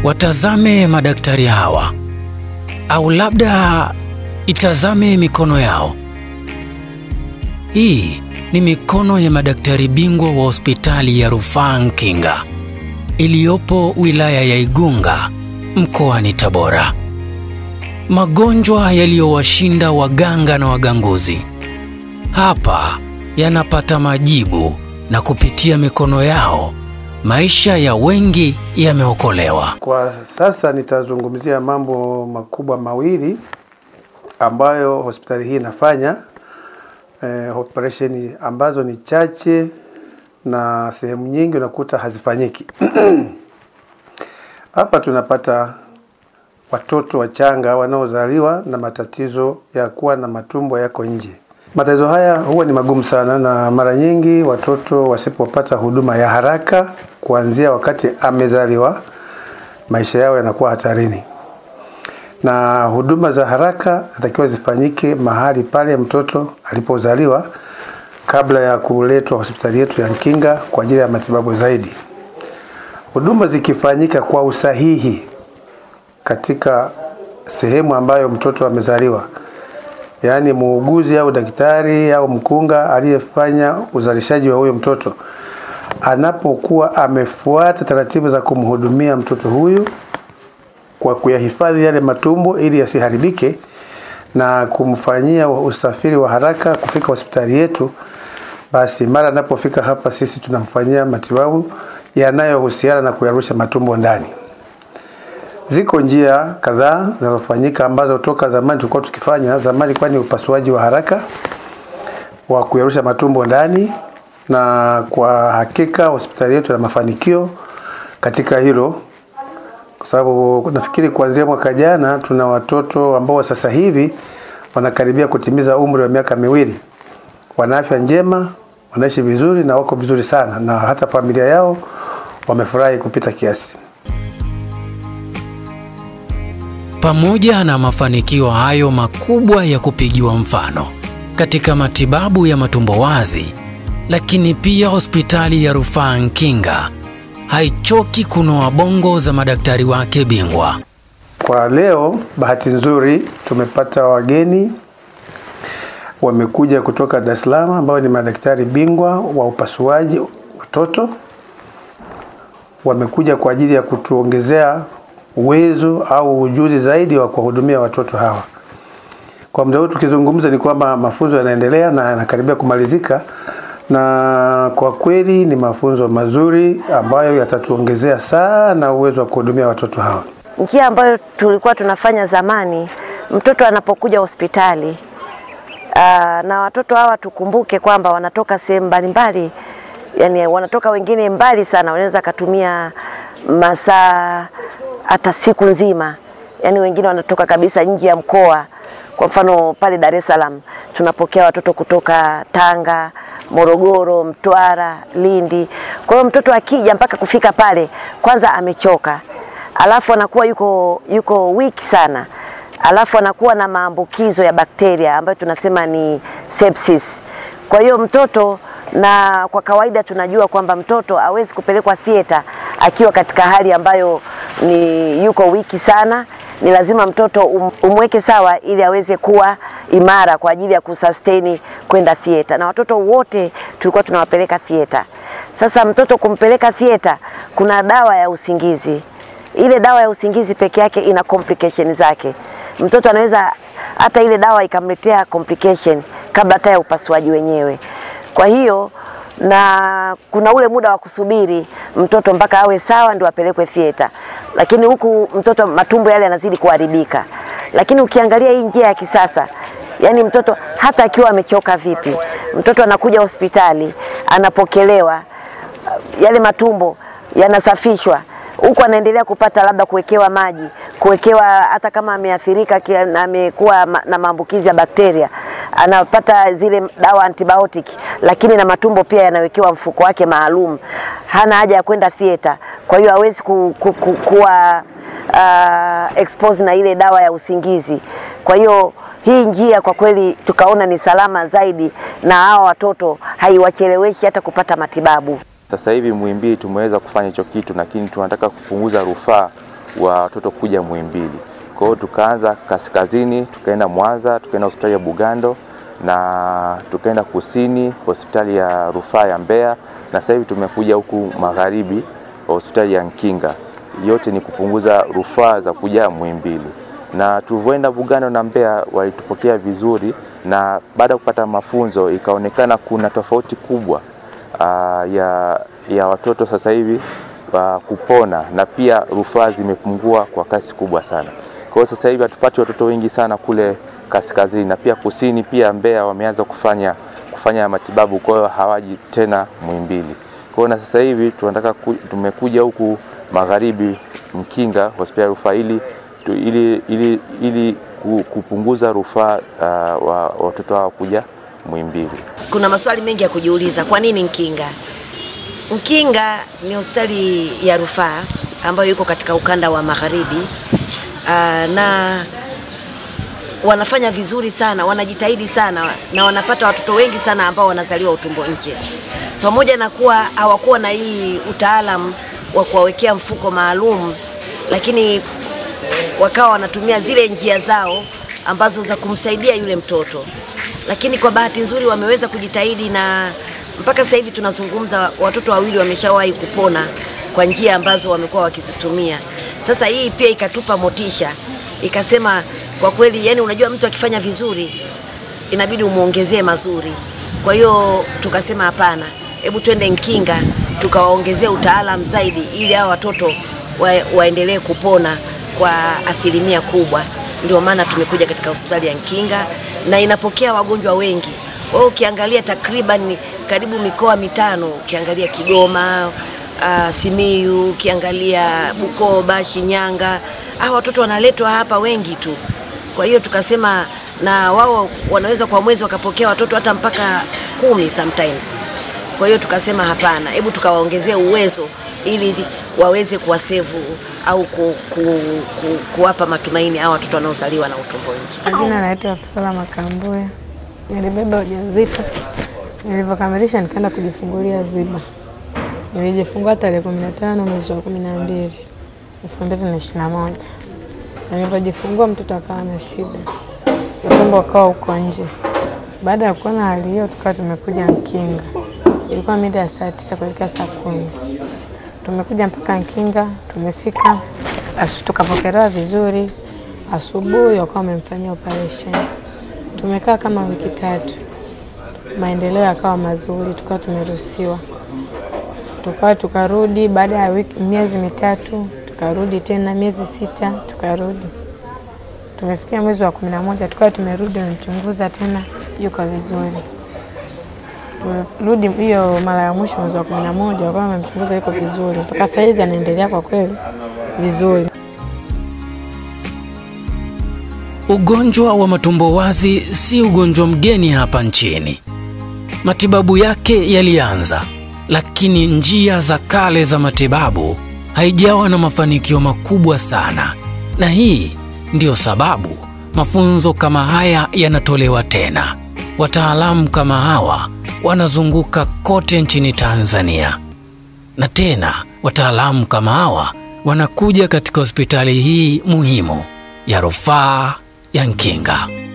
watazame madaktari hawa, au labda itazame mikono yao. Hii ni mikono ya madaktari bingwa wa hospitali ya rufaa Nkinga iliyopo wilaya ya Igunga mkoani Tabora. Magonjwa yaliyowashinda waganga na waganguzi hapa yanapata majibu, na kupitia mikono yao maisha ya wengi yameokolewa. Kwa sasa nitazungumzia mambo makubwa mawili ambayo hospitali hii inafanya eh, operesheni ambazo ni chache na sehemu nyingi unakuta hazifanyiki. Hapa tunapata watoto wachanga wanaozaliwa na matatizo ya kuwa na matumbo yako nje. Matatizo haya huwa ni magumu sana, na mara nyingi watoto wasipopata huduma ya haraka kuanzia wakati amezaliwa, maisha yao yanakuwa hatarini, na huduma za haraka natakiwa zifanyike mahali pale mtoto alipozaliwa kabla ya kuletwa hospitali yetu ya Nkinga kwa ajili ya matibabu zaidi. Huduma zikifanyika kwa usahihi katika sehemu ambayo mtoto amezaliwa, yaani muuguzi au daktari au mkunga aliyefanya uzalishaji wa huyo mtoto anapokuwa amefuata taratibu za kumhudumia mtoto huyu kwa kuyahifadhi yale matumbo ili yasiharibike na kumfanyia usafiri wa haraka kufika hospitali yetu, basi mara anapofika hapa sisi tunamfanyia matibabu yanayohusiana na kuyarusha matumbo ndani. Ziko njia kadhaa zinazofanyika ambazo toka zamani tulikuwa tukifanya. Zamani kwani upasuaji wa haraka wa kuyarusha matumbo ndani, na kwa hakika hospitali yetu ina mafanikio katika hilo, kwa sababu nafikiri kuanzia mwaka jana tuna watoto ambao sasa hivi wanakaribia kutimiza umri wa miaka miwili, wana afya njema, wanaishi vizuri na wako vizuri sana, na hata familia yao wamefurahi kupita kiasi. Pamoja na mafanikio hayo makubwa ya kupigiwa mfano katika matibabu ya matumbo wazi, lakini pia hospitali ya rufaa Nkinga haichoki kunoa bongo za madaktari wake bingwa. Kwa leo, bahati nzuri tumepata wageni wamekuja kutoka Dar es Salaam ambao ni madaktari bingwa wa upasuaji watoto. Wamekuja kwa ajili ya kutuongezea uwezo au ujuzi zaidi wa kuwahudumia watoto hawa. Kwa muda huu tukizungumza, ni kwamba mafunzo yanaendelea na yanakaribia kumalizika, na kwa kweli ni mafunzo mazuri ambayo yatatuongezea sana uwezo wa kuhudumia watoto hawa. Njia ambayo tulikuwa tunafanya zamani, mtoto anapokuja hospitali aa, na watoto hawa tukumbuke kwamba wanatoka sehemu mbalimbali, yani wanatoka wengine mbali sana, wanaweza katumia masaa hata siku nzima, yani wengine wanatoka kabisa nje ya mkoa. Kwa mfano pale Dar es Salaam tunapokea watoto kutoka Tanga, Morogoro, Mtwara, Lindi. Kwa hiyo mtoto akija mpaka kufika pale, kwanza amechoka, alafu anakuwa yuko yuko wiki sana, alafu anakuwa na maambukizo ya bakteria ambayo tunasema ni sepsis. Kwa hiyo mtoto na kwa kawaida tunajua kwamba mtoto hawezi kupelekwa theater akiwa katika hali ambayo ni yuko wiki sana. Ni lazima mtoto um, umweke sawa ili aweze kuwa imara kwa ajili ya kusustain kwenda theater, na watoto wote tulikuwa tunawapeleka theater. Sasa mtoto kumpeleka theater, kuna dawa ya usingizi. Ile dawa ya usingizi peke yake ina complication zake. Mtoto anaweza hata ile dawa ikamletea complication kabla hata ya upasuaji wenyewe. Kwa hiyo na kuna ule muda wa kusubiri mtoto mpaka awe sawa ndio apelekwe theater, lakini huku mtoto matumbo yale yanazidi kuharibika. Lakini ukiangalia hii njia ya kisasa, yani mtoto hata akiwa amechoka vipi, mtoto anakuja hospitali, anapokelewa, yale matumbo yanasafishwa huku anaendelea kupata labda kuwekewa maji, kuwekewa hata kama ameathirika na amekuwa na maambukizi ya bakteria, anapata zile dawa antibiotic, lakini na matumbo pia yanawekewa mfuko wake maalum. Hana haja ya kwenda theater, kwa hiyo hawezi ku, ku, ku, kuwa uh, expose na ile dawa ya usingizi. Kwa hiyo hii njia kwa kweli tukaona ni salama zaidi, na hawa watoto haiwacheleweshi hata kupata matibabu. Sasa hivi Muhimbili tumeweza kufanya hicho kitu, lakini tunataka kupunguza rufaa wa watoto kuja Muhimbili. Kwa hiyo tukaanza kaskazini, tukaenda Mwanza, tukaenda hospitali ya Bugando na tukaenda kusini hospitali ya rufaa ya Mbeya, na sasa hivi tumekuja huku magharibi hospitali ya Nkinga. Yote ni kupunguza rufaa za kuja Muhimbili na tulivyoenda Bugando na Mbeya walitupokea vizuri, na baada ya kupata mafunzo ikaonekana kuna tofauti kubwa uh, ya, ya watoto sasa hivi uh, kupona na pia rufaa zimepungua kwa kasi kubwa sana. Kwa hiyo sasa hivi hatupati watoto wengi sana kule kaskazini na pia kusini, pia Mbeya wameanza kufanya kufanya matibabu, kwa hiyo hawaji tena Muhimbili. Kwa hiyo na sasa hivi tunataka ku, tumekuja huku magharibi Mkinga hospitali ya rufaa ili tu- ili, ili, ili ku- kupunguza rufaa uh, wa watoto hao kuja Muhimbili. Kuna maswali mengi ya kujiuliza. Kwa nini Nkinga? Nkinga ni hospitali ya rufaa ambayo iko katika ukanda wa magharibi aa, na wanafanya vizuri sana, wanajitahidi sana na wanapata watoto wengi sana ambao wanazaliwa utumbo nje, pamoja na kuwa hawakuwa na hii utaalam wa kuwawekea mfuko maalum, lakini wakawa wanatumia zile njia zao ambazo za kumsaidia yule mtoto, lakini kwa bahati nzuri wameweza kujitahidi na mpaka sasa hivi tunazungumza, watoto wawili wameshawahi kupona kwa njia ambazo wamekuwa wakizitumia. Sasa hii pia ikatupa motisha, ikasema kwa kweli, yani unajua mtu akifanya vizuri inabidi umwongezee mazuri. Kwa hiyo tukasema hapana, hebu twende Nkinga tukawaongezea utaalam zaidi, ili hao watoto wa, waendelee kupona kwa asilimia kubwa. Ndio maana tumekuja katika hospitali ya Nkinga na inapokea wagonjwa wengi. Kwa hiyo ukiangalia takriban karibu mikoa mitano, ukiangalia Kigoma, uh, Simiyu, ukiangalia Bukoba, Shinyanga, hao watoto wanaletwa hapa wengi tu. Kwa hiyo tukasema na wao wanaweza kwa mwezi wakapokea watoto hata mpaka kumi sometimes. Kwa hiyo tukasema hapana, hebu tukawaongezea uwezo ili waweze kuwasevu au ku, ku, ku, kuwapa matumaini hao watoto wanaozaliwa na utumbo nje. Majina naitwa Flora Makambuya. Nilibeba ujauzito, nilivyokamilisha nikaenda kujifungulia Ziba. Nilijifungua tarehe kumi na tano mwezi wa kumi na mbili elfu mbili na ishirini na moja na nilivyojifungua mtoto akawa na shida, utumbo ukawa uko nje. Baada ya kuona hali hiyo, tukawa tumekuja Nkinga. Ilikuwa mida ya saa tisa kuelekea saa kumi tumekuja mpaka Nkinga, tumefika asu, tukapokelewa vizuri. Asubuhi wakawa wamemfanyia operation. Tumekaa kama wiki tatu, maendeleo yakawa mazuri, tukawa tumeruhusiwa, tukawa tukarudi. Baada ya wiki miezi mitatu tukarudi tena, miezi sita tukarudi. Tumefikia mwezi wa kumi na moja tukawa tumerudi, wamemchunguza tena, yuko vizuri. Turudi hiyo mara ya mwisho mwezi wa kumi na moja wakawa wamemchunguza, yuko vizuri mpaka saizi, anaendelea kwa kweli vizuri. Ugonjwa wa matumbo wazi si ugonjwa mgeni hapa nchini. Matibabu yake yalianza, lakini njia za kale za matibabu haijawa na mafanikio makubwa sana, na hii ndiyo sababu mafunzo kama haya yanatolewa tena. Wataalamu kama hawa wanazunguka kote nchini Tanzania, na tena wataalamu kama hawa wanakuja katika hospitali hii muhimu ya rufaa ya Nkinga.